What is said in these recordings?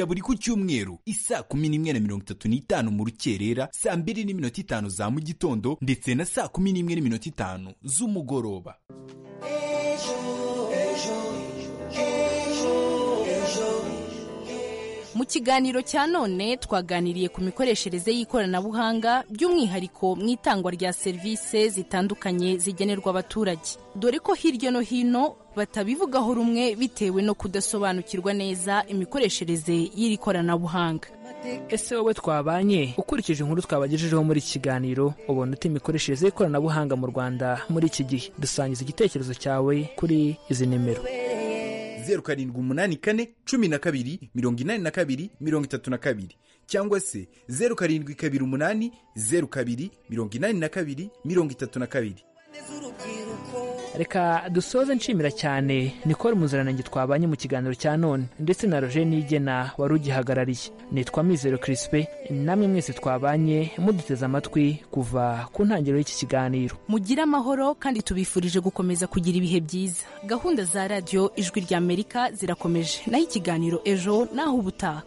ya buri ku cyumweru isaa kumi n'imwe na mirongo itatu n'itanu mu rukerera saa mbiri n'iminota itanu za mu gitondo ndetse na saa kumi n'imwe n'iminota itanu z'umugoroba mu kiganiro cya none twaganiriye ku mikoreshereze y'ikoranabuhanga by'umwihariko mu itangwa rya serivisi zitandukanye zigenerwa abaturage dore ko hirya no hino batabivugaho rumwe bitewe no kudasobanukirwa neza imikoreshereze y'iri koranabuhanga ese wowe twabanye ukurikije inkuru twabagejejeho muri iki kiganiro ubona uta imikoreshereze y'ikoranabuhanga mu rwanda muri iki gihe dusangiza igitekerezo cyawe kuri izi nimero zeru karindwi umunani kane cumi na kabiri mirongo inani na kabiri mirongo itatu na kabiri cyangwa se zeru karindwi kabiri umunani zeru kabiri mirongo inani na kabiri mirongo itatu na kabiri reka dusoze nshimira cyane nikora umuziranenge twabanye mu kiganiro cya none ndetse na roje nigena wari ugihagarariye nitwa mizero kirisipe namwe mwese twabanye muduteze amatwi kuva ku ntangiriro y'iki kiganiro mugire amahoro kandi tubifurije gukomeza kugira ibihe byiza gahunda za radiyo ijwi rya amerika zirakomeje naho ikiganiro ejo naho ubutaha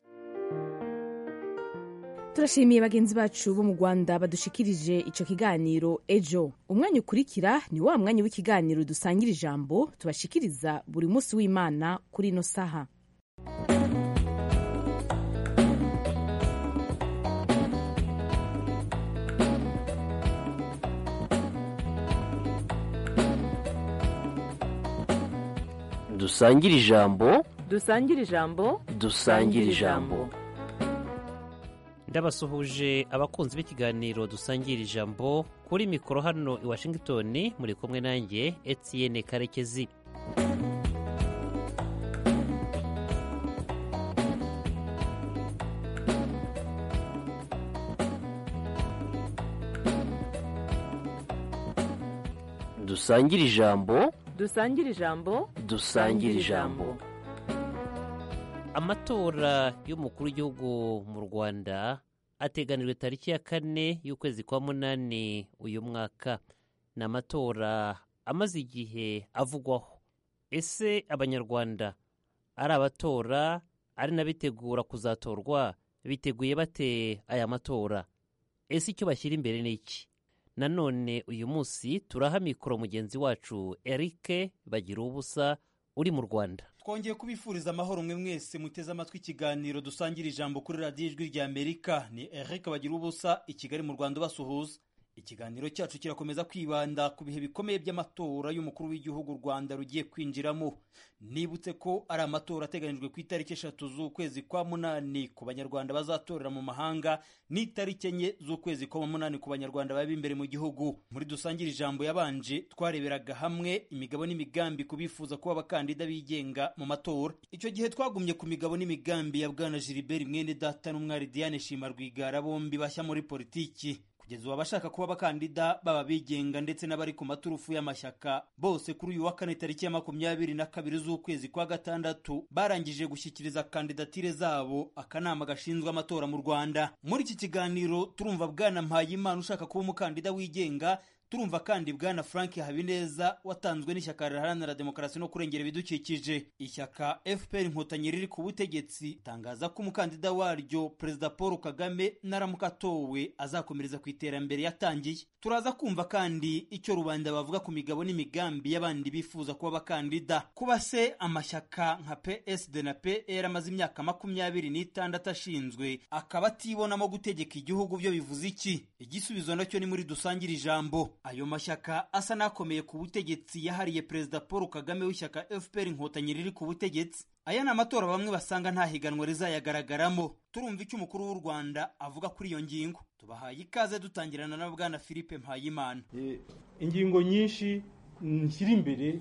turashimiye bagenzi bacu bo mu rwanda badushikirije icyo kiganiro ejo umwanya ukurikira ni wa mwanya w'ikiganiro dusangira ijambo tubashikiriza buri munsi w'imana kuri ino saha dusangire ijambo dusangire ijambo dusangire ijambo ndabasuhuje abakunzi b'ikiganiro dusangira ijambo kuri mikoro hano i washington muri kumwe nanjye etienne karekezi dusangire ijambo dusangire ijambo dusangire ijambo amatora y'umukuru w'igihugu mu rwanda ateganijwe tariki ya kane y'ukwezi kwa munani uyu mwaka ni amatora amaze igihe avugwaho ese abanyarwanda ari abatora ari n'abitegura kuzatorwa biteguye bate aya matora ese icyo bashyira imbere ni iki nanone uyu munsi turaha mikoro mugenzi wacu eric bagira ubusa uri mu rwanda twongeye kubifuriza amahoro umwe mwese muteze amatwi ikiganiro dusangira ijambo kuri radiyo ijwi rya amerika ni eric bagira ubusa i kigali mu rwanda basuhuza ikiganiro cyacu kirakomeza kwibanda ku bihe bikomeye by'amatora y'umukuru w'igihugu u rwanda rugiye kwinjiramo nibutse ko ari amatora ateganijwe ku itariki eshatu z'ukwezi kwa munani ku banyarwanda bazatorera mu mahanga n'itariki enye z'ukwezi kwa munani ku banyarwanda baba imbere mu gihugu muri dusangire ijambo yabanje twareberaga hamwe imigabo n'imigambi ku bifuza kuba abakandida bigenga mu matora icyo gihe twagumye ku migabo n'imigambi ya bwana gilbert mwene data n'umwari diane shima rwigara bombi bashya muri politiki kugeza ubu abashaka kuba abakandida baba bigenga ndetse n'abari ku maturufu y'amashyaka bose kuri uyu wa kane tariki ya makumyabiri na kabiri z'ukwezi kwa gatandatu barangije gushyikiriza kandidatire zabo akanama gashinzwe amatora mu rwanda muri iki kiganiro turumva bwana mpayimana ushaka kuba umukandida wigenga turumva kandi bwana frank habineza watanzwe n'ishyaka riharanira demokarasi no kurengera ibidukikije ishyaka fpr inkotanyi riri ku butegetsi itangaza ko umukandida waryo perezida paul kagame naramuka atowe azakomereza ku iterambere yatangiye turaza kumva kandi icyo rubanda bavuga ku migabo n'imigambi y'abandi bifuza kuba abakandida kuba se amashyaka nka psd na pr amaze imyaka makumyabiri n'itandatu ashinzwe akaba atibonamo gutegeka igihugu byo bivuze iki igisubizo nacyo ni muri dusangire ijambo ayo mashyaka asa n'akomeye ku butegetsi yahariye perezida paul kagame w'ishyaka fpr inkotanyi riri ku butegetsi aya ni amatora bamwe basanga nta higanwa rizayagaragaramo turumva icyo umukuru w'u rwanda avuga kuri iyo ngingo tubahaye ikaze dutangirana na bwana philippe mpayimana ingingo nyinshi nshyira imbere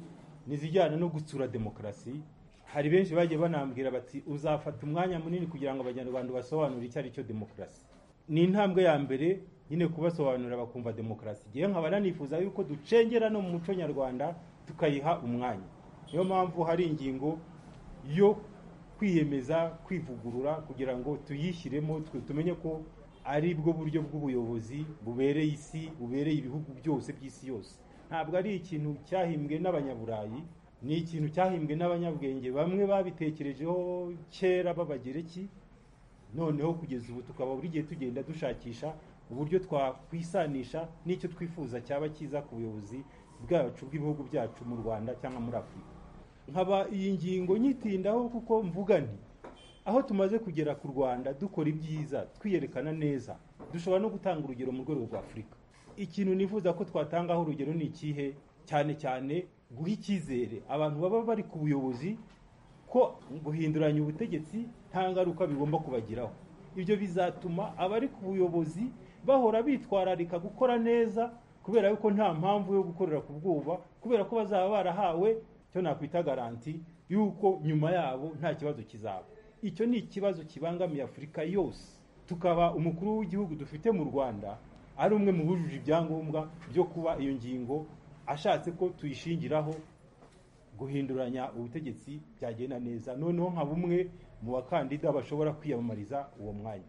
n'izijyana no gutsura demokarasi hari benshi bagiye banambwira bati uzafata umwanya munini kugira ngo abanyarwanda basobanure icyo ari cyo demokarasi ni intambwe ya mbere nyine kubasobanurira bakumva demokarasi igihe nkaba nanifuza yuko ducengera no mu muco nyarwanda tukayiha umwanya niyo mpamvu hari ingingo yo kwiyemeza kwivugurura kugira ngo tuyishyiremo tumenye ko ari bwo buryo bw'ubuyobozi bubereye isi bubereye ibihugu byose by'isi yose ntabwo ari ikintu cyahimbwe n'abanyaburayi ni ikintu cyahimbwe n'abanyabwenge bamwe babitekerejeho kera b'abagereki noneho kugeza ubu tukaba buri gihe tugenda dushakisha uburyo twakwisanisha n'icyo twifuza cyaba cyiza ku buyobozi bwacu bw'ibihugu byacu mu rwanda cyangwa muri afurika nkaba iyi ngingo nyitindaho kuko mvuga nti aho tumaze kugera ku rwanda dukora ibyiza twiyerekana neza dushobora no gutanga urugero mu rwego rwa afurika ikintu nifuza ko twatangaho urugero ni ikihe cyane cyane guha icyizere abantu baba bari ku buyobozi ko guhinduranya ubutegetsi nta ngaruka bigomba kubagiraho ibyo bizatuma abari ku buyobozi bahora bitwararika gukora neza kubera yuko nta mpamvu yo gukorera ku bwoba kubera ko bazaba barahawe cyo nakwita garanti yuko nyuma yabo nta kibazo kizaba icyo ni ikibazo kibangamiye afurika yose tukaba umukuru w'igihugu dufite mu rwanda ari umwe mu bujuje ibyangombwa byo kuba iyo ngingo ashatse ko tuyishingiraho guhinduranya ubutegetsi byagenda neza noneho nka bumwe mu bakandida bashobora kwiyamamariza uwo mwanya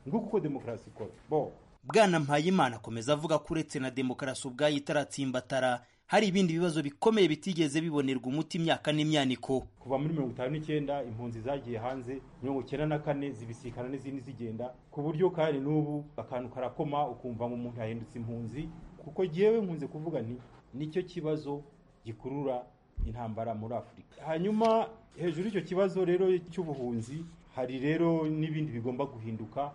nguko uko demokarasi ikora bo bwana mpayimana akomeza avuga ko uretse na demokarasi ubwayo itaratsimbatara hari ibindi bibazo bikomeye bitigeze bibonerwa umuti imyaka n'imyaniko kuva muri mirongo itanu n'icyenda impunzi zagiye hanze mirongo icyenda na kane zibisikana n'izindi zigenda ku buryo kandi n'ubu akantu karakoma ukumva ngo umuntu yahindutse impunzi kuko yewe nkunze kuvuga nti nicyo kibazo gikurura intambara muri afurika hanyuma hejuru y'icyo kibazo rero cy'ubuhunzi hari rero n'ibindi bigomba guhinduka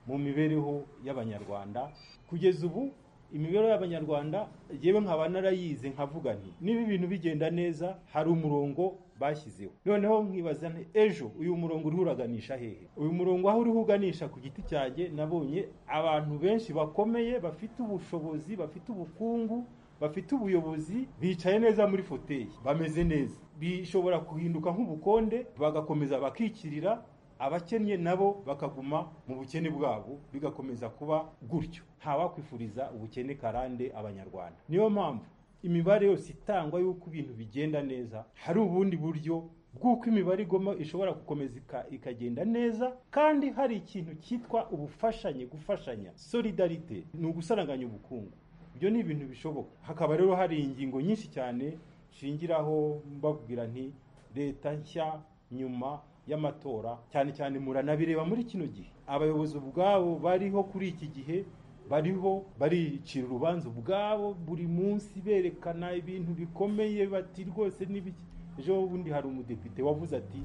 mu mibereho y'abanyarwanda kugeza ubu imibereho y'abanyarwanda yewe nkaba narayize nkavuga nti niba ibintu bigenda neza hari umurongo bashyizeho noneho nkibaza nti ejo uyu murongo uriho uraganisha hehe uyu murongo aho uriho uganisha ku giti cyanjye nabonye abantu benshi bakomeye bafite ubushobozi bafite ubukungu bafite ubuyobozi bicaye neza muri foteyi bameze neza bishobora guhinduka nk'ubukonde bagakomeza bakikirira abakennye nabo bakaguma mu bukene bwabo bigakomeza kuba gutyo ntawakwifuriza ubukene karande abanyarwanda niyo mpamvu imibare yose itangwa y'uko ibintu bigenda neza hari ubundi buryo bw'uko imibare igoma ishobora gukomeza ika- ikagenda neza kandi hari ikintu cyitwa ubufashanye gufashanya solidarite ni ugusaranganya ubukungu ibyo ni ibintu bishoboka hakaba rero hari ingingo nyinshi cyane nshingiraho mbabwira nti leta nshya nyuma y'amatora cyane cyane muranabireba muri kino gihe abayobozi ubwabo bariho kuri iki gihe bariho baricira urubanza ubwabo buri munsi berekana ibintu bikomeye bati rwose n'ibiki ejo bundi hari umudepite wavuze ati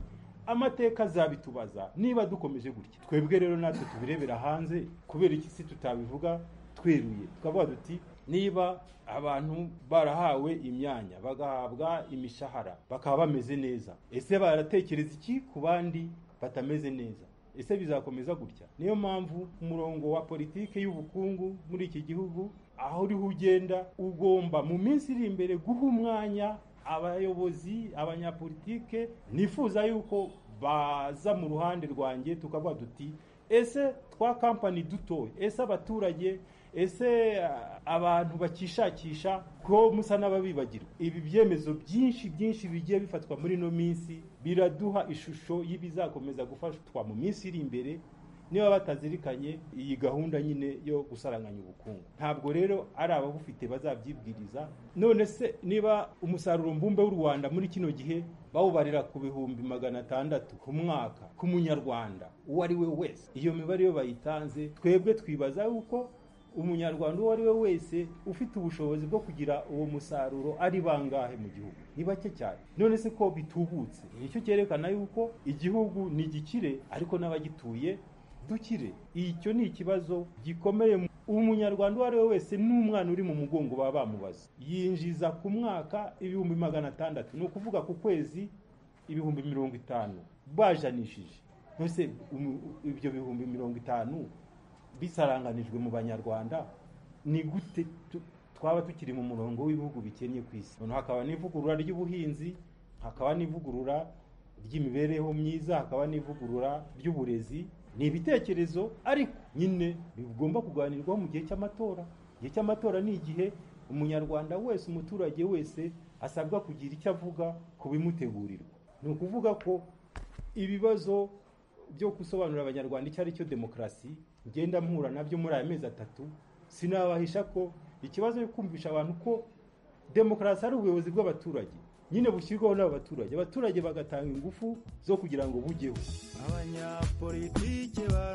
amateka azabitubaza niba dukomeje gutya twebwe rero natwe tubirebera hanze kubera iki si tutabivuga tweruye tukavuga duti niba abantu barahawe imyanya bagahabwa imishahara bakaba bameze neza ese baratekereza iki ku bandi batameze neza ese bizakomeza gutya niyo mpamvu umurongo wa politiki y'ubukungu muri iki gihugu aho uriho ugenda ugomba mu minsi iri imbere guha umwanya abayobozi abanyapolitike nifuza yuko baza mu ruhande rwanjye tukavuga duti ese twa kampani dutoye ese abaturage ese ah, abantu bakishakisha ko musa n'ababibagirwa ibi byemezo byinshi byinshi bigiye bifatwa muri ino minsi biraduha ishusho y'ibizakomeza gufatwa mu minsi iri imbere niba batazirikanye iyi gahunda nyine yo gusaranganya ubukungu ntabwo rero ari ababufite bazabyibwiriza none se niba umusaruro mbumbe w'u rwanda muri kino gihe bawubarira ku bihumbi magana atandatu ku mwaka ku munyarwanda uwo ari we wese iyo mibare iyo bayitanze twebwe twibaza yuko umunyarwanda uwo ari we wese ufite ubushobozi bwo kugira uwo musaruro ari bangahe mu gihugu ni bake cyane none se ko bitubutse nicyo cyerekana yuko igihugu ni gikire ariko n'abagituye dukire icyo ni ikibazo gikomeye umunyarwanda uwo ari we wese n'umwana uri mu mugongo baba bamubaza yinjiza ku mwaka ibihumbi magana atandatu ni ukuvuga ku kwezi ibihumbi mirongo itanu bajanishije nose umu- ibyo bihumbi mirongo itanu bisaranganijwe mu banyarwanda ni gute tu- twaba tukiri mu murongo w'ibihugu bikennye ku isi noneho hakaba n'ivugurura ry'ubuhinzi hakaba n'ivugurura ry'imibereho myiza hakaba n'ivugurura ry'uburezi ni ibitekerezo ariko nyine bigomba kuganirwaho mu gihe cy'amatora igihe cy'amatora ni igihe umunyarwanda wese umuturage wese asabwa kugira icyo avuga ku bimutegurirwa ni ukuvuga ko ibibazo byo gusobanurira abanyarwanda icyo ari cyo demokarasi ngenda mpura nabyo muri aya mezi atatu sinabahisha ko ikibazo cyo kumvisha abantu ko demokarasi ari ubuyobozi bw'abaturage nyine bushyirwaho n'aba baturage abaturage bagatanga ingufu zo kugira ngo bujyeho abanyapolitike ba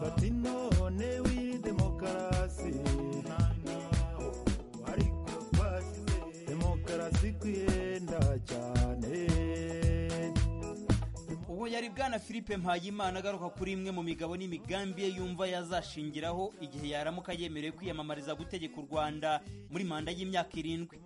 fata inone wiri demokarasi ariko bashyize demokarasi kwiyenda cyane uwo yari bwana philippe mpayimana agaruka kuri imwe mu migabo n'imigambi ye yumva yazashingiraho igihe yaramuka yemerewe kwiyamamariza gutegeka u rwanda muri manda y'imyaka irindwi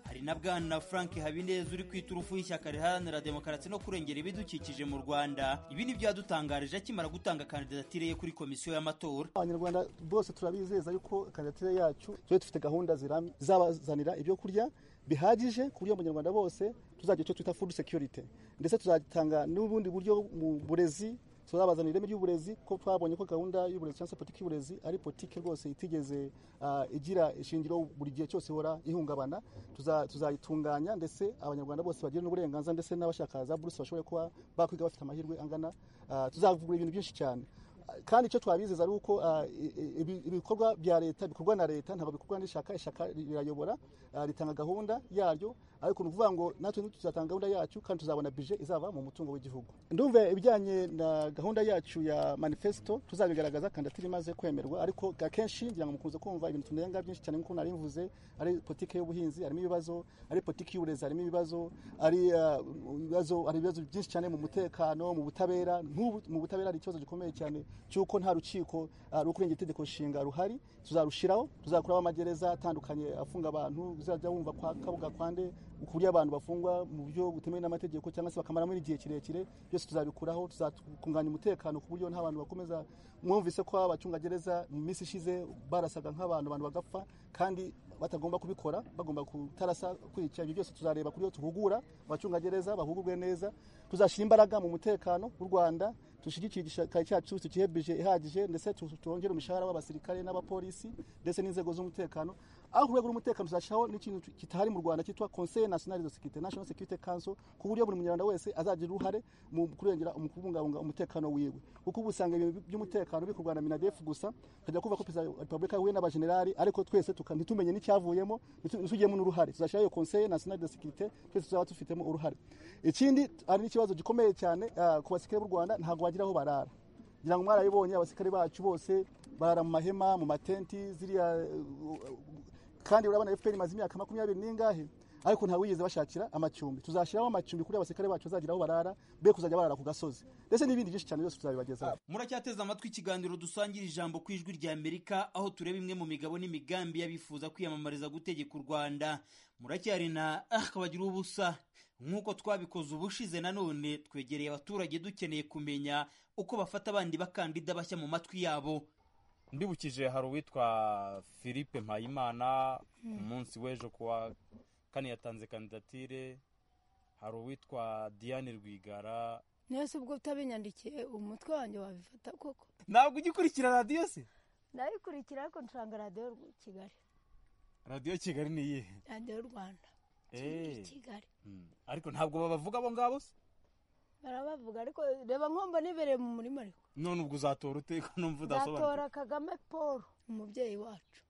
hari na bwana frank habineza uri kwita urufu y'ishyaka riharanira demokarasi no kurengera ibidukikije mu rwanda ibi ni byo yadutangarije akimara gutanga kandidatire ye kuri komisiyo y'amatora abanyarwanda bose turabizeza yuko kandidatire yacu tujye dufite gahunda ziramye izabazanira ibyo kurya bihagije ku buryo abanyarwanda bose tuzagira icyo twita food security ndetse tuzatanga n'ubundi buryo mu burezi tuzabazanira ireme ry'uburezi ko twabonye ko gahunda y'uburezi cyangwa se politiki y'uburezi ari politiki rwose itigeze ah, igira ishingiro buri gihe cyose ihora ihungabana Tuza- tuzayitunganya ndetse abanyarwanda bose bagire n'uburenganzira ndetse n'abashaka za buruse bashobore kuba bakwiga bafite amahirwe angana Ah, tuzavugurura ibintu byinshi cyane kandi icyo twabizeza ari uko ah, i- i- ibi- ibikorwa bya leta bikorwa na leta ntabwo bikorwa n'ishaka ishaka rirayobora ah, ritanga gahunda yaryo ariko ni ukuvuga ngo natwe tuzatanga gahunda yacu kandi tuzabona bije izava mu mutungo w'igihugu ndumva ibijyanye na gahunda yacu ya manifesto tuzabigaragaza kandidatire imaze kwemerwa ariko akenshi ngira ngo mukunze kumva ibintu tunenga byinshi cyane nk'uko nari mvuze ari politiki y'ubuhinzi harimo ibibazo ari politiki y'uburezi harimo ibibazo ari ah, ibibazo hari ibibazo byinshi cyane mu mutekano mu butabera nk'ubu mu butabera hari ikibazo gikomeye cyane cy'uko nta rukiko ah, rwo kurengera itegeko nshinga ruhari tuzarushiraho tuzakoraho amagereza atandukanye afunga abantu uzajya wumva kwa kabuga kwande ku buryo abantu bafungwa mu buryo butemewe n'amategeko cyangwa se bakamaramo n'igihe kirekire byose tuzabikuraho tuzatunganya umutekano ku buryo nta bantu bakomeza mwumvise ko abacungagereza mu minsi ishize barasaga nk'abantu abantu bagapfa kandi batagomba kubikora bagomba kutarasa kwica ibyo byose tuzareba kuri iyo duhugura abacungagereza bahugurwe neza tuzashyira imbaraga mu mutekano w'u rwanda dushyigikire igisirikare cyacu tukihebije ihagije ndetse tu- twongere umushahara w'abasirikare n'abapolisi ndetse n'inzego z'umutekano aho ku rwego rw'umutekano tuzashyiraho n'ikintu kitahari mu rwanda cyitwa conseil national de securite national security council ku buryo buri munyarwanda wese azagira uruhare mu kurengera mu kubungabunga umutekano wiwe kuko ubu usanga ibintu by'umutekano bikorwa na minadef gusa tukajya kuva ko perezida wa repubulika yahuye n'abajenerali ariko twese tuka- ntitumenye n'icyavuyemo ntitu- ntitugiyemo n'uruhare tuzashyiraho iyo conseil national de securite twese tuzaba tufitemo uruhare ikindi hari n'ikibazo gikomeye cyane ah, ku basirikare b'u rwanda ntabwo bagira aho barara ngira ngo mwarabibonye abasirikare bacu bose barara mu mahema mu matenti ziriya eh, kandi urabona fpr imaze imyaka makumyabiri n'ingahe ariko nta wigeze bashakira amacumbi tuzashyiraho amacumbi kuri abasirikare bacu bazagira aho barara be kuzajya barara ku gasozi ndetse n'ibindi byinshi cyane byose tuzabibagezaho muracyateze amatwi ikiganiro dusangira ijambo ku ijwi rya amerika aho tureba imwe mu migabo n'imigambi y'abifuza kwiyamamariza gutegeka u rwanda muracyari na akabagira ubusa nk'uko twabikoze ubushize nanone twegereye abaturage dukeneye kumenya uko bafata abandi bakandida bashya mu matwi yabo ndibukije hari uwitwa philippe mpayimana ku munsi w'ejo kuwa kane yatanze kandidatire hari uwitwa diane rwigara nese ubwo utabinyandikiye umutwe wanjye wabifata koko ntabwo ujya ukurikira radiyo se nabikurikira ariko ncuranga radiyo y'u Kigali radiyo kigali ni iyihe radiyo y'u Rwanda Eh. Kigali Mm. ariko ntabwo babavuga abo ngabo se barabavuga ariko reba nkomba nibereye mu murima ariko none ubwo uzatora ute ko numva udasobanutse nzatora kagame paul umubyeyi wacu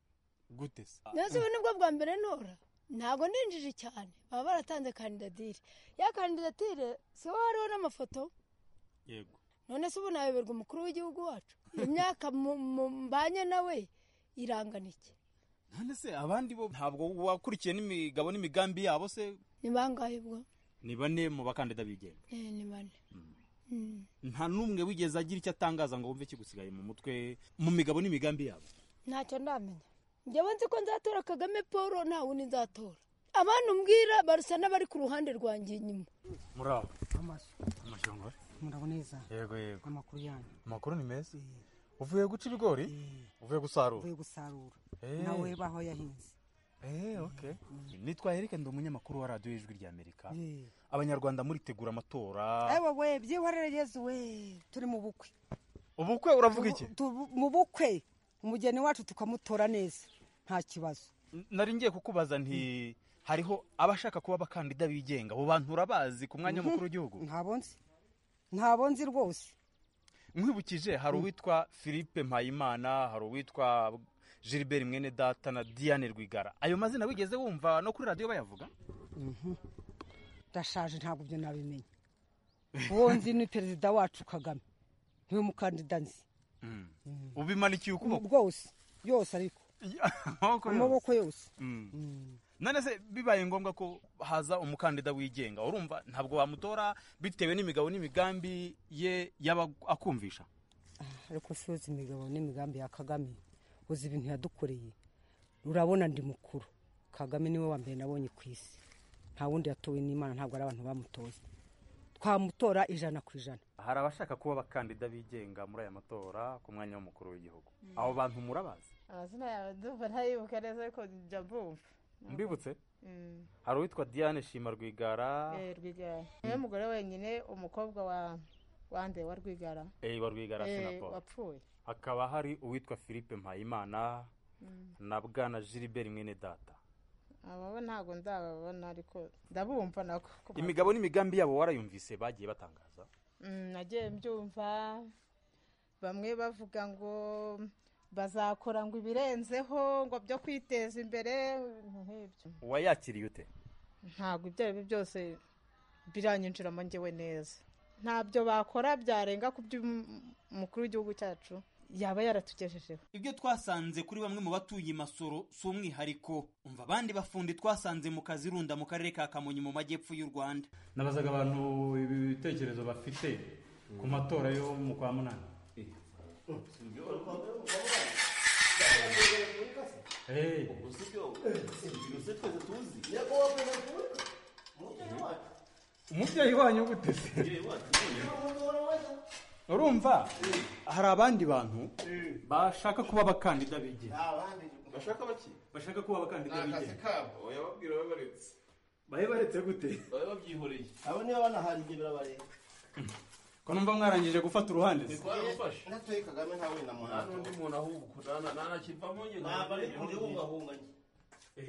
gute se nese ubu nibwo bwa mbere ntora ntabwo ninjije cyane baba baratanze kandidatire ya kandidatire si ho hariho n'amafoto yego none se ubu nayoberwa umukuru w'igihugu wacu imyaka mu- mu- mbanye nawe irangana iki none se abandi bo ntabwo wakurikiye n'imigabo n'imigambi yabo se ni bangahe ubwo ni bane mu bakandida bigenga Eh, ni bane Mm. nta n'umwe wigeze agira icyo atangaza ngo wumve kigusigaye mu mutwe mu migabo n'imigambi yabo ntacyo ndamenya njyewe nzi ko nzatora kagame paul nta wundi nzatora abantu mbwira barusa n'abari ku ruhande rwanjye inyuma muraba amaso amashongore muraboneza yego yego amakuru yanyu amakuru ni meza uvuye guca ibigori uvuye gusarura uvuye gusarura Eh. nawe baho yahinze Eh, okay. nitwa erike ndi umunyamakuru wa radiyo y'ijwi rya amerika Eh. abanyarwanda muritegura amatora ewe we byihorere yezu we turi mu bukwe ubukwe uravuga iki Tubu- mu bukwe umugeni wacu tukamutora neza nta kibazo N- nari ngiye kukubaza nti hariho abashaka kuba abakandida bigenga abo bantu urabazi ku mwanya w'umukuru w'igihugu ntabo nzi ntabo nzi rwose nkwibukije hari uwitwa philippe mpayimana hari uwitwa gilbert mwene data na diane rwigara ayo mazina wigeze wumva no kuri radiyo bayavuga Mhm. ndashaje ntabwo ibyo nabimenya uwo nzi ni perezida wacu kagame niwe mukandida nzi ubimanikiye ukuboko rwose yose ariko amaboko yose none se bibaye ngombwa ko haza umukandida wigenga urumva ntabwo wamutora bitewe n'imigabo n'imigambi ye yaba akumvisha ariko si yose imigabo n'imigambi ya kagame uzi ibintu yadukoreye urabona ndi mukuru kagame niwe wa mbere nabonye ku isi nta wundi yatowe n'imana ntabwo ari abantu bamutoye twamutora ijana ku ijana hari abashaka kuba abakandida bigenga muri aya matora ku mwanya w'umukuru w'igihugu Mm. abo bantu murabazi amazina yawe ndumva ntayibuka neza ariko njya mbumva mbibutse Mm. hari uwitwa diane shima rwigara Eh, Rwigara niwe mugore wenyine umukobwa wa wande wa Rwigara eh, wa rwigara Eh, na paul wapfuye hakaba hari uwitwa philippe mpayimana Mm. na bwana gilbert mwene data abo bo ntabwo ndababona ariko ndabumva nako ku ma- imigabo n'imigambi yabo warayumvise bagiye batangaza Mm, nagiye mbyumva bamwe bavuga ngo bazakora ngo ibirenzeho ngo byo kwiteza imbere ibintu nk'ibyo wayakiriye ute ntabwo ibyo ari byo byose biranyinjiramo njyewe neza ntabyo bakora byarenga ku byo umukuru w'igihugu cyacu yaba yaratugejejeho ibyo twasanze kuri bamwe mu batuye i masoro si umwihariko umva abandi bafundi twasanze mu kazi runda mu karere ka kamonyi mu majyepfo y'u rwanda nabazaga abantu ibi bitekerezo bafite ku matora yo mu kwa munani Eh. umubyeyi wanyu gute se urumva hari abandi bantu bashaka kuba abakandida bigenga bashaka baki bashaka kuba abakandida ni akazi bigenga kabo wababwira babaretse bahe baretse gute baba babyihoreye abo niba banahari igihe birabareba ko numva mwarangije gufata uruhande se twarafashe natoye kagame nta wenda muntu nta n'undi muntu ahubwo nta- nta nakivamo nyine ntabwo ari kure ubahunga njye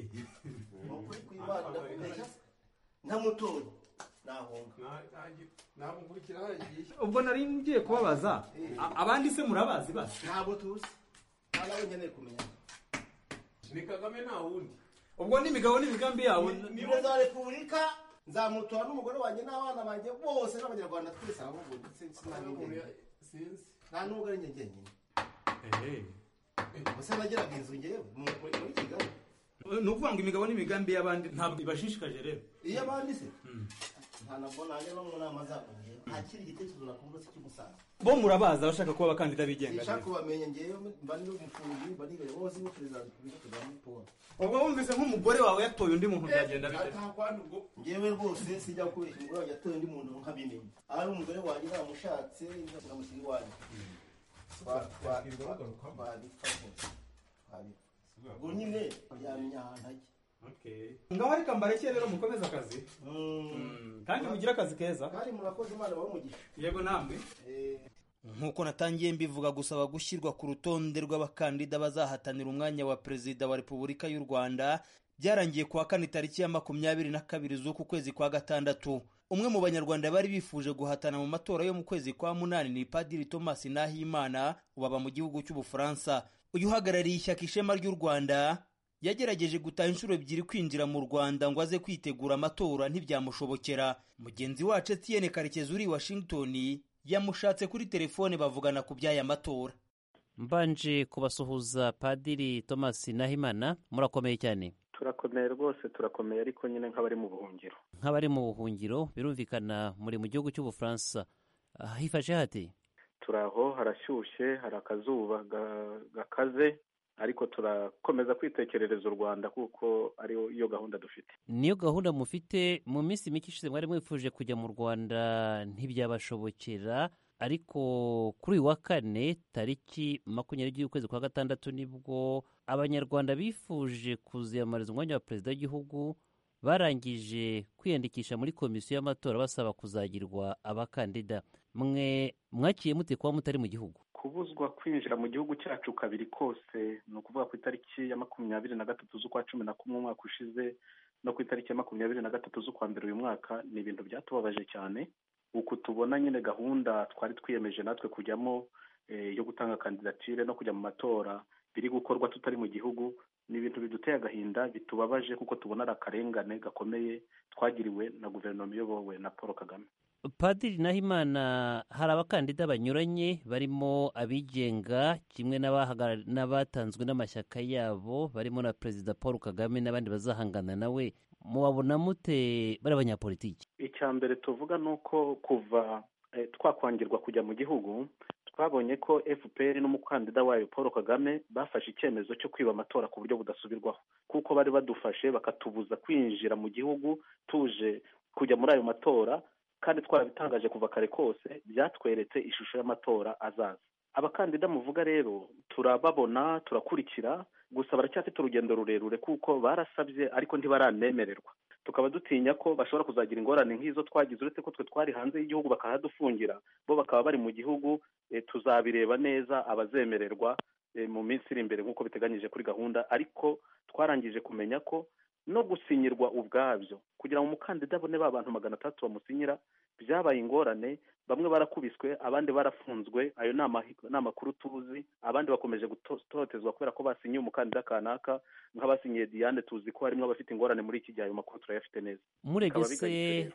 ni ukuri kw'imana ndakubeshya ntamutora nahunga ntabwo nkurikira haragiye ubwo nari ngiye kubabaza a- abandi se murabazi basi ntabwo tuzi nta nawe nkeneye kumenya ni kagame nta wundi ubwo n'imigabo n'imigambi yabo ni perezida wa repubulika nzamutora n'umugore wanjye n'abana banjye bose n'abanyarwanda twese ahubwo ndetse sinamenye nta n'ubwo ari njye njyenyine ubuse nagiraga inzu njyewe mu- muri kigali ni ukuvuga ngo imigabo n'imigambi y'abandi ntabwo ibashishikaje rero iyo abandi se nta nabwo nanjye no mu nama zabo njyewe nta kindi gitekerezo nakumva se cy'umusaza bo murabaza abashaka kuba abakandida bigenga sinshaka rero. kubamenya njyewe mba ndi n'umufundi mba ndi bayobozi b'uperezida wa repubulika kagame paul ubwo wumvise nk'umugore wawe yatoye undi muntu byagenda bite njyewe rwose sijya kubeshya umugore wanjye atoye undi muntu nkabimenya ari umugore wanjye namushatse ndamushyira iwanjye Twa- twa- twa- twabipfa rwose twabipfa ubwo nyine yamenya ahantu ajya ngaho ariko mbareke rero mukomeze akazi kandi mugire akazi keza kandi murakoze imana babe umugisha yego namwe nk'uko natangiye mbivuga gusaba gushyirwa ku rutonde rw'abakandida bazahatanira umwanya wa perezida wa repubulika y'u rwanda byarangiye kuwa kane tariki ya makumyabiri na kabiri z'uku kwezi kwa gatandatu umwe mu banyarwanda bari bifuje guhatana mu matora yo mu kwezi kwa munani ni padiri thomas nahimana ubaba mu gihugu cy'ubufaransa uyu uhagarariye ishyaka ishema ry'u rwanda yagerageje gutaha inshuro ebyiri kwinjira mu rwanda ngo aze kwitegura amatora ntibyamushobokera mugenzi wacu etienne karekezi uri i washington yamushatse kuri telefone bavugana ku by'aya matora mbanje kubasuhuza padiri thomas nahimana murakomeye cyane turakomeye rwose turakomeye ariko nyine nk'abari mu buhungiro nk'abari mu buhungiro birumvikana muri mu gihugu cy'ubufaransa Ah, hifashe hate turi aho harashyushye hari akazuba ga- gakaze ariko turakomeza kwitekerereza u rwanda kuko ari yo gahunda dufite niyo gahunda mufite mu minsi mike ishize mwari mwifuje kujya mu rwanda ntibyabashobokera ariko kuri uyu wa kane tariki makumyabiri y'ukwezi kwa gatandatu nibwo abanyarwanda bifuje kuziyamamariza umwanya wa perezida w'igihugu barangije kwiyandikisha muri komisiyo y'amatora basaba kuzagirwa abakandida mwe mwakiye mute kuba mutari mu gihugu kubuzwa kwinjira mu gihugu cyacu kabiri kose ni ukuvuga ku itariki ya makumyabiri na gatatu z'ukwa cumi na kumwe umwaka ushize no ku itariki ya makumyabiri na gatatu z'ukwa mbere uyu mwaka ni ibintu byatubabaje cyane uku tubona nyine gahunda twari twiyemeje natwe kujyamo eh, yo gutanga kandidatire no kujya mu matora biri gukorwa tutari mu gihugu ni ibintu biduteye agahinda bitubabaje kuko tubona ari akarengane gakomeye twagiriwe na guverinoma iyobowe na paul kagame padiri nahimana hari abakandida banyuranye barimo abigenga kimwe n'abahagara- n'abatanzwe n'amashyaka yabo barimo na perezida paul kagame n'abandi bazahangana nawe mubabona mute bari abanyapolitiki icya mbere tuvuga ni uko kuva eh, twakwangirwa kujya mu gihugu twabonye ko fpr n'umukandida wayo paul kagame bafashe icyemezo cyo kwiba amatora ku buryo budasubirwaho kuko bari badufashe bakatubuza kwinjira mu gihugu tuje kujya muri ayo matora kandi twarabitangaje kuva kare kose byatweretse ishusho y'amatora azaza abakandida muvuga rero turababona turakurikira gusa baracyafite urugendo rurerure kuko barasabye ariko ntibaranemererwa tukaba dutinya ko bashobora kuzagira ingorane nk'izo twagize uretse ko twe twari hanze y'igihugu bakahadufungira bo bakaba bari mu gihugu eh, tuzabireba neza abazemererwa eh, mu minsi iri imbere nk'uko biteganyije kuri gahunda ariko twarangije kumenya ko no gusinyirwa ubwabyo kugira ngo umukandida abone ba bantu magana atatu bamusinyira byabaye ingorane bamwe barakubiswe abandi barafunzwe ayo ni amahi- ni amakuru tuzi abandi bakomeje gutotezwa kubera ko basinyiye umukandida kanaka nk'abasinyiye diane tuzi ko harimo abafite ingorane muri iki gihe ayo makuru turayafite neza Bikaba muregese bigarutse rero.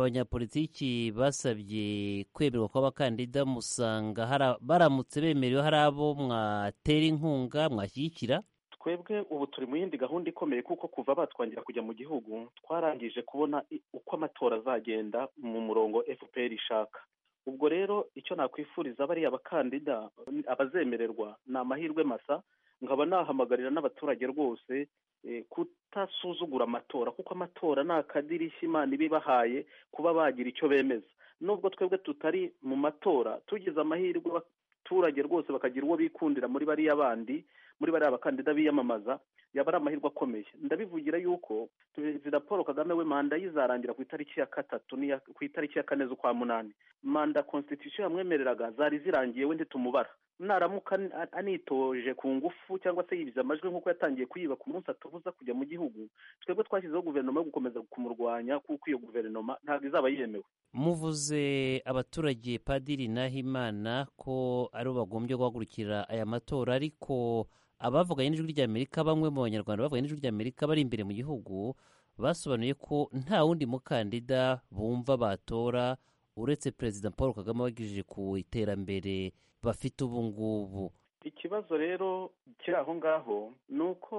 abanyapolitiki basabye kwemerwa kw'abakandida musanga hari- baramutse bemerewe hari abo mwatera inkunga mwashyigikira twebwe ubu turi mu yindi gahunda ikomeye kuko kuva batwangira kujya mu gihugu twarangije kubona i- uko amatora azagenda mu murongo fpr ishaka ubwo rero icyo nakwifuriza bariya bakandida abazemererwa ni amahirwe masa nkaba nahamagarira n'abaturage rwose eh, kutasuzugura amatora kuko amatora ni akadirishya imana iba ibahaye kuba bagira icyo bemeza nubwo twebwe tutari mu matora tugize amahirwe abaturage rwose bakagira uwo bikundira muri bariya bandi muri bariya bakandida biyamamaza yaba ari amahirwe akomeye ndabivugira yuko perezida paul kagame we manda ye izarangira ku itariki ya gatatu n'iya ku itariki ya kane z'ukwa munani manda constitution yamwemereraga zari zirangiye we ntitumubara naramuka an- an- anitoje ku ngufu cyangwa se yibiza amajwi nk'uko yatangiye kuyiba ku munsi atubuza kujya mu gihugu twebwe twashyizeho guverinoma yo gukomeza kumurwanya kuko iyo guverinoma ntabwo izaba yemewe muvuze abaturage padiri nahimana ko aribo bagombye guhagurukira aya matora ariko abavuganye n'ijwi ry'amerika bamwe mu banyarwanda bavuganye n'ijwi ry'amerika bari imbere mu gihugu basobanuye ko nta wundi mukandida bumva batora uretse perezida paul kagame wagejeje ku iterambere bafite ubu ngubu ikibazo rero kiri aho ngaho ni uko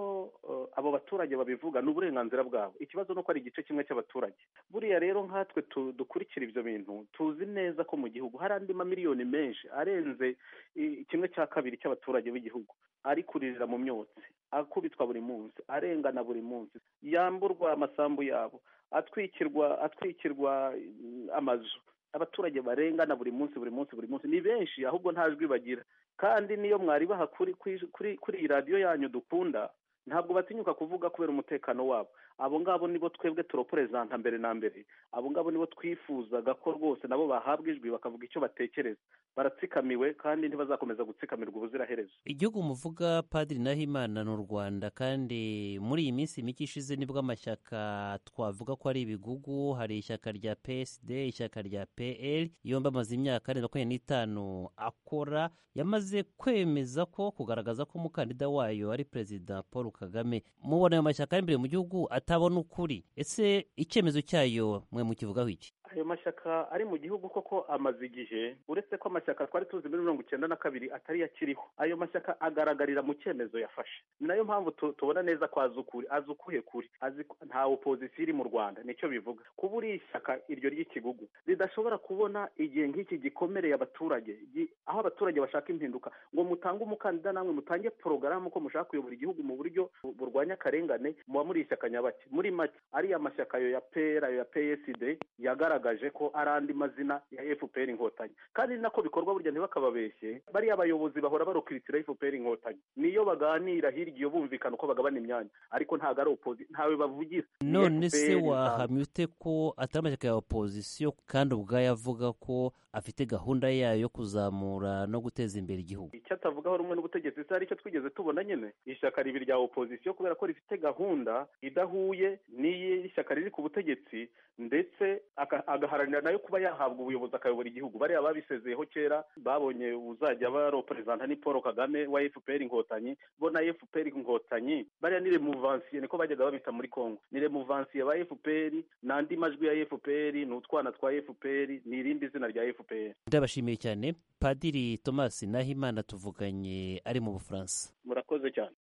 eh, abo baturage babivuga ni uburenganzira bwabo ikibazo ni uko ari igice kimwe cy'abaturage buriya rero nkatwe tu- dukurikira ibyo bintu tuzi neza ko mu gihugu hari andi mamiliyoni menshi arenze eh, kimwe cya kabiri cy'abaturage b'igihugu ari kuririra mu myotsi akubitwa buri munsi arengana buri munsi yamburwa amasambu yabo atwikirwa atwikirwa mm, amazu abaturage barengana buri munsi buri munsi buri munsi ni benshi ahubwo nta jwi bagira kandi niyo mwaribaha kuri kuri- kuri kuri iyi radiyo yanyu dukunda ntabwo batinyuka kuvuga kubera umutekano wabo abo ngabo nibo twebwe turoporezanta mbere na mbere abo ngabo nibo twifuzaga ko rwose nabo bahabwa ijwi bakavuga icyo batekereza baratsikamiwe kandi ntibazakomeza gutsikamirwa ubuziraherezo igihugu muvuga padiri nahimana ni u rwanda kandi muri iyi minsi mike ishize nibwo amashyaka twavuga ko ari ibigugu hari ishyaka rya psd ishyaka rya pl yombi amaze imyaka arenga makumyabiri n'itanu akora yamaze kwemeza ko kugaragaza ko umukandida wayo ari perezida paul kagame mubona ayo mashyaka ari imbere mu gihugu atabona ukuri ese icyemezo cyayo mwe mukivugaho iki ayo mashyaka ari mu gihugu koko amaze igihe uretse ko amashyaka twari tuzi muri mirongo icyenda na kabiri atari yo akiriho ayo mashyaka agaragarira mu cyemezo yafashe ni nayo mpamvu tu- tubona neza ko azi ukuri azi ukuhe kuri azi ko- nta opozisiyo iri mu rwanda nicyo bivuga kuba uri ishyaka iryo ry'ikigugu ridashobora kubona igihe nk'iki gikomereye abaturage gi- aho abaturage bashaka impinduka ngo mutange umukandida namwe mutange porogaramu ko mushaka kuyobora igihugu mu buryo bu- burwanya akarengane muba muri ishyaka nyabaki muri make ariya mashyaka ayo ya pera ayo ya psd yagaragaje ko ari andi mazina ya fpr inkotanyi kandi ni nako bikorwa burya ntibakababeshye bariya abayobozi bahora barokritira fpr inkotanyi niyo baganira hirya iyo bumvikana uko bagabana imyanya ariko ntabwo ari opozi ntawe bavugira Ni none FPR se intango. wahamya ute ko atari amashyaka ya opozisiyo kandi ubwayo avuga ko afite gahunda yayo yo kuzamura no guteza imbere igihugu icyo atavugaho rumwe n'ubutegetsi se aricyo twigeze tubona nyine ishyaka ribi rya opozisiyo kubera ko rifite gahunda idahuye n'iyi shyaka riri ku butegetsi ndetse aka- agaharanira nayo kuba yahabwa ubuyobozi akayobora igihugu bariya babisezeyeho kera babonye uzajya baroperezanta ni paul kagame wa fpr inkotanyi bo na fpr inkotanyi bariya ni remuvansiye niko bajyaga babita muri congo ni remuvansiye ba fpr n'andi majwi ya fpr ni utwana twa fpr ni irindi zina rya fpr ndabashimiye cyane padiri thomas nahimana tuvuganye ari mu bufaransa murakoze cyane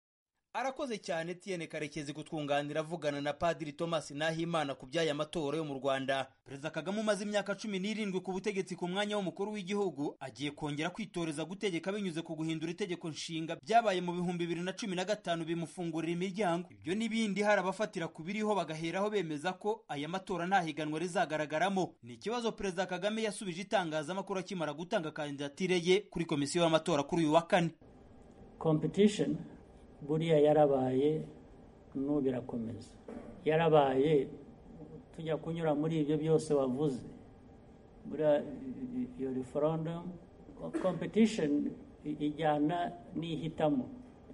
arakoze cyane tiyene karekezi kutwunganira avugana na padiri thomas nahimana ku by'aya matora yo mu rwanda perezida kagame umaze imyaka cumi n'irindwi ku butegetsi ku mwanya w'umukuru w'igihugu agiye kongera kwitoreza gutegeka binyuze ku guhindura itegeko nshinga byabaye mu bihumbi bibiri na cumi na gatanu bimufungurira imiryango ibyo n'ibindi hari abafatira ku biriho bagaheraho bemeza ko aya matora nta higanwa rizagaragaramo ni ikibazo perezida kagame yasubije itangazamakuru akimara gutanga kandidatire ye kuri komisiyo y'amatora kuri uyu wa kane competition buriya yarabaye n'ubu irakomeza yarabaye tujya kunyura muri ibyo byose wavuze buriya iyo referandumu kompetishoni ijyana n'ihitamo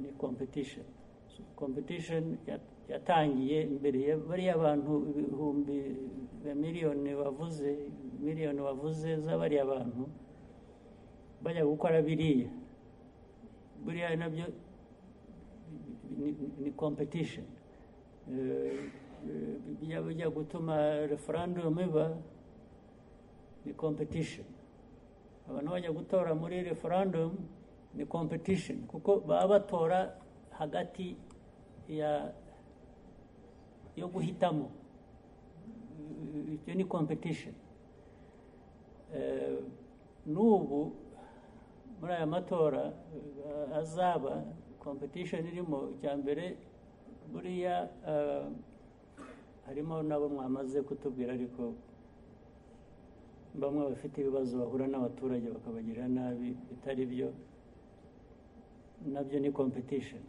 ni kompetishoni kompetishoni yatangiye mbere bariya bantu ibihumbi miliyoni bavuze miliyoni bavuze z'abariya bantu bajya gukora biriya buriya nabyo ni competition bijya gutuma referandumu iba ni competition abantu bajya gutora muri referandumu ni competition kuko baba batora hagati ya yo guhitamo icyo ni competition n'ubu muri aya matora azaba competition irimo icya mbere buriya harimo n'abo mwamaze kutubwira ariko bamwe bafite ibibazo bahura n'abaturage bakabagirira nabi bitari byo nabyo ni competition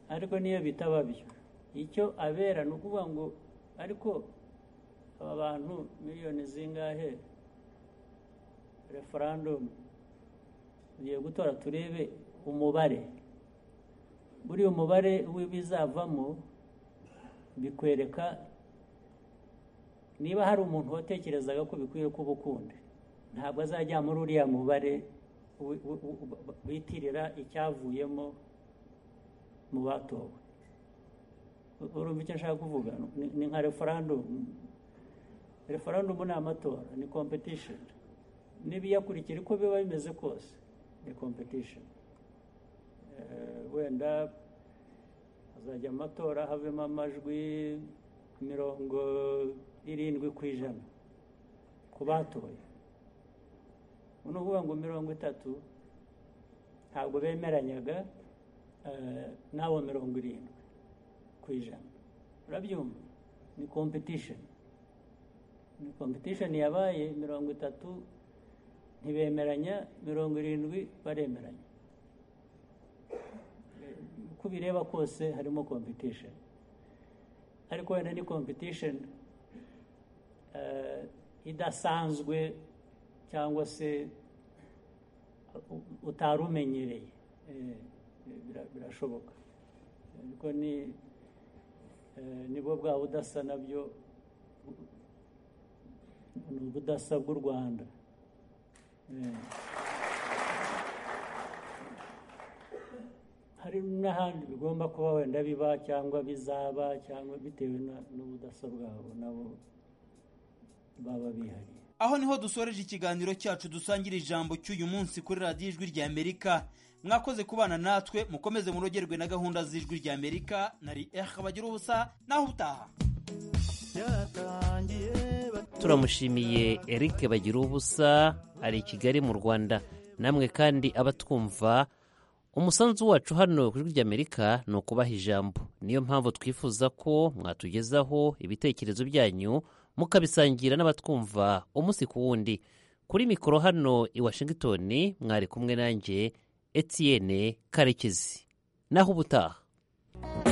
ariko niyo bitaba byo icyo abera ni ukuvuga ngo ariko aba bantu miliyoni zingahe referandumu tugiye gutora turebe umubare buriya umubare w'ibizavamo bikwereka niba hari umuntu watekerezaga ko bikwiye kuba ukundi ntabwo azajya muri uriya mubare bitirira icyavuyemo mu batowe urumva icyo nshaka kuvuga ni nka referandumu referandumu ni amatora ni kompetishoni n'ibiyakurikira uko biba bimeze kose ni competition wenda hazajya amatora havemo amajwi mirongo irindwi ku ijana ku batoye ni ukuvuga ngo mirongo itatu ntabwo bemeranyaga n'abo mirongo irindwi ku ijana urabyumva ni competition ni competition yabaye mirongo itatu ntibemeranya mirongo irindwi baremeranya uko bireba kose harimo competition ariko wenda ni competition idasanzwe cyangwa se utari umenyereye birashoboka ariko ni nibwo bwa budasa nabyo ni ubudasa bw'u rwanda hari n'ahandi bigomba kuba wenda biba cyangwa bizaba cyangwa bitewe n'ubudasa bwabo nabo baba bihariye aho niho dusoreje ikiganiro cyacu dusangira ijambo cy'uyu munsi kuri radiyo ijwi rya amerika mwakoze kubana natwe mukomeze murogerwe na gahunda z'ijwi rya amerika nari eri bagira ubusa naho utaha turamushimiye eric bagira ubusa ari i kigali mu rwanda namwe kandi abatwumva umusanzu wacu hano ku ijwi ry'amerika ni ukubaha ijambo niyo mpamvu twifuza ko mwatugezaho ibitekerezo byanyu mukabisangira n'abatwumva umunsi ku wundi kuri mikoro hano i washington mwari kumwe nanjye etienne karekezi naho ubutaha